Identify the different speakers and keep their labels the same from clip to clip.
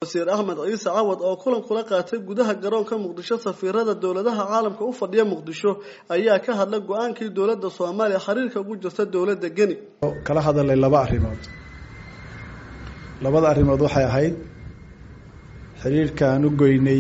Speaker 1: wasiir axmed ciise cawad oo kulan kula qaatay gudaha garoonka muqdisho safiirada dowladaha caalamka u fadhiya muqdisho ayaa ka hadlay go-aankii dowladda soomaaliya xiriirka ugu jirta dowladda geni
Speaker 2: kala hadalay laba arrimood labada arrimood waxay ahayd xiriirka aan u goynay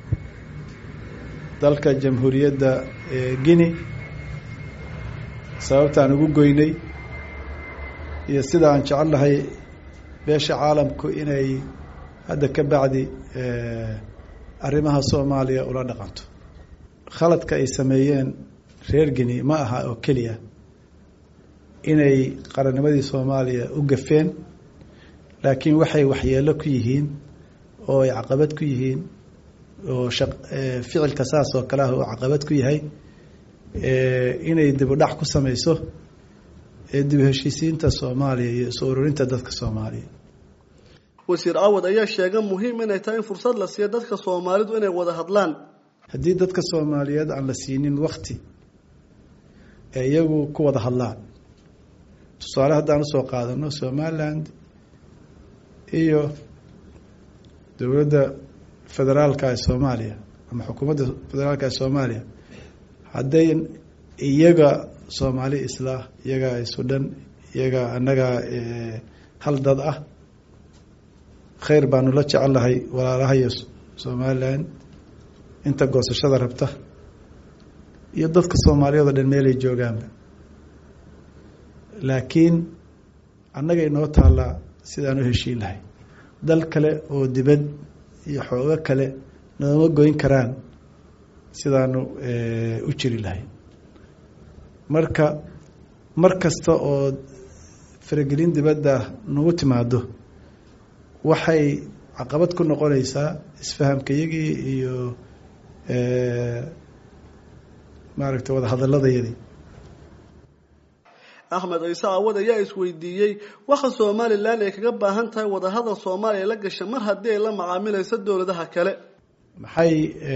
Speaker 2: dalka jamhuuriyadda guinea sababta aan ugu goynay iyo sida aan jecel lahay beesha caalamku inay hadda ka bacdi arrimaha soomaaliya ula dhaqanto khaladka ay sameeyeen reer guinea ma aha oo keliya inay qarannimadii soomaaliya u gafeen laakiin waxay waxyeelo ku yihiin oo ay caqabad ku yihiin oo ficilka saas oo kale ah oo caqabad ku yahay inay dibudhac ku sameyso dib heshiisiinta soomaaliya iyo isu ururinta dadka soomaaliya
Speaker 1: wasiir cawad ayaa sheegay muhiim inay tahay in fursad la siiyo dadka soomaalidu inay wada hadlaan
Speaker 2: haddii dadka soomaaliyeed aan la siinin wakti ee iyagu ku wada hadlaan tusaale haddaan usoo qaadano somaliland iyo dowladda federaalka ee soomaaliya ama xukuumadda federaalka ee soomaaliya hadday iyaga soomaali islah iyaga isudhan iyaga annaga hal dad ah khayr baanu la jecellahay walaalahayo somalilan inta goosashada rabta iyo dadka soomaaliyeed oo dhan meelay joogaanba laakiin annaga inoo taallaa sidaan u heshiin lahay dal kale oo dibad iyo xoogo kale nooma goyn karaan sidaanu u jiri lahay marka mar kasta oo faragelin dibadda nagu timaado waxay caqabad ku noqonaysaa isfahamkayagii iyo maaragtay wada hadaladayadii
Speaker 1: axmed ciise cawad ayaa isweydiiyey waxa somalilan ay kaga baahan tahay wadahadal soomaaliya la gasha mar haddii ay la macaamilayso dowladaha kale
Speaker 2: maxay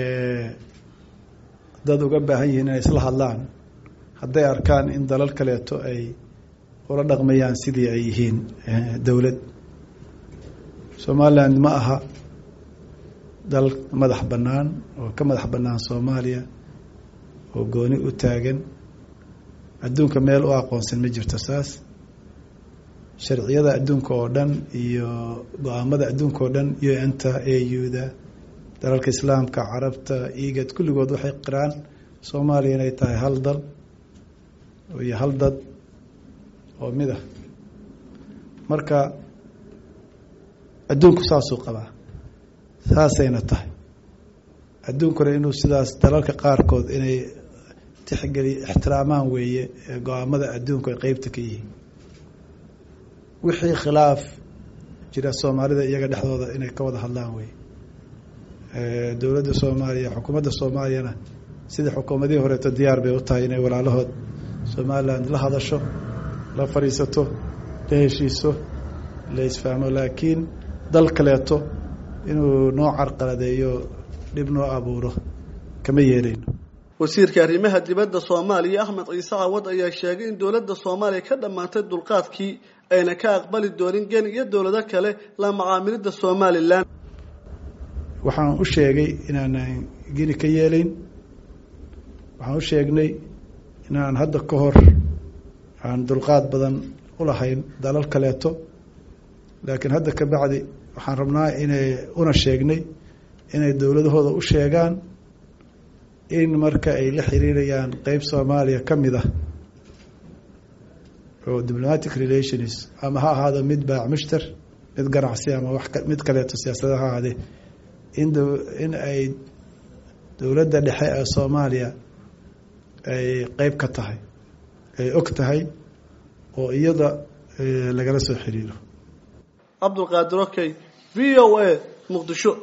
Speaker 2: dad uga baahan yihiin inay isla hadlaan hadday arkaan in dalal kaleeto ay ula dhaqmayaan sidii ay yihiin dowlad somaliland ma aha dal madax bannaan oo ka madax bannaan soomaaliya oo gooni u taagan adduunka meel u aqoonsan ma jirto saas sharciyada adduunka oo dhan iyo go-aamada adduunka oo dhan u n ta a u da dalalka islaamka carabta igad kulligood waxay qiraan soomaaliya inay tahay hal dal iyo hal dad oo mid ah marka adduunku saasuu qabaa saasayna tahay adduunkuna inuu sidaas dalalka qaarkood inay tixgeli ixtiraamaan weeye go-aamada adduunku ay qeybta ka yihiin wixii khilaaf jira soomaalida iyaga dhexdooda inay ka wada hadlaan weye dowladda soomaaliya xukuumadda soomaaliyana sidii xukuumadihii horeeto diyaar bay u tahay inay walaalahood somaliland la hadasho la fadhiisato la heshiiso la isfahmo laakiin dal kaleeto inuu noo carqaladeeyo dhib noo abuuro kama yeeleyno
Speaker 1: wasiirka arrimaha dibadda soomaaliya axmed ciise cawad ayaa sheegay in dowladda soomaaliya ka dhammaantay dulqaadkii ayna ka aqbali doonin geni iyo dowlado kale la macaamilidda somalilan
Speaker 2: waxaan u sheegay inaanan geni ka yeelayn waxaan u sheegnay inaan hadda ka hor aan dulqaad badan u lahayn dalal kaleeto laakiin hadda ka bacdi waxaan rabnaa inay una sheegnay inay dowladahooda u sheegaan in marka ay la xiriirayaan qeyb soomaaliya ka mid ah oo diplomatic relations ama ha ahaado mid baac mushtar mid ganacsi ama wax mid kaleeto siyaasada ha ahaadee in in ay dowladda dhexe ee soomaaliya ay qeyb ka tahay ay og tahay oo iyada lagala soo xiriiro
Speaker 1: cabdulqaadir okey v o a muqdisho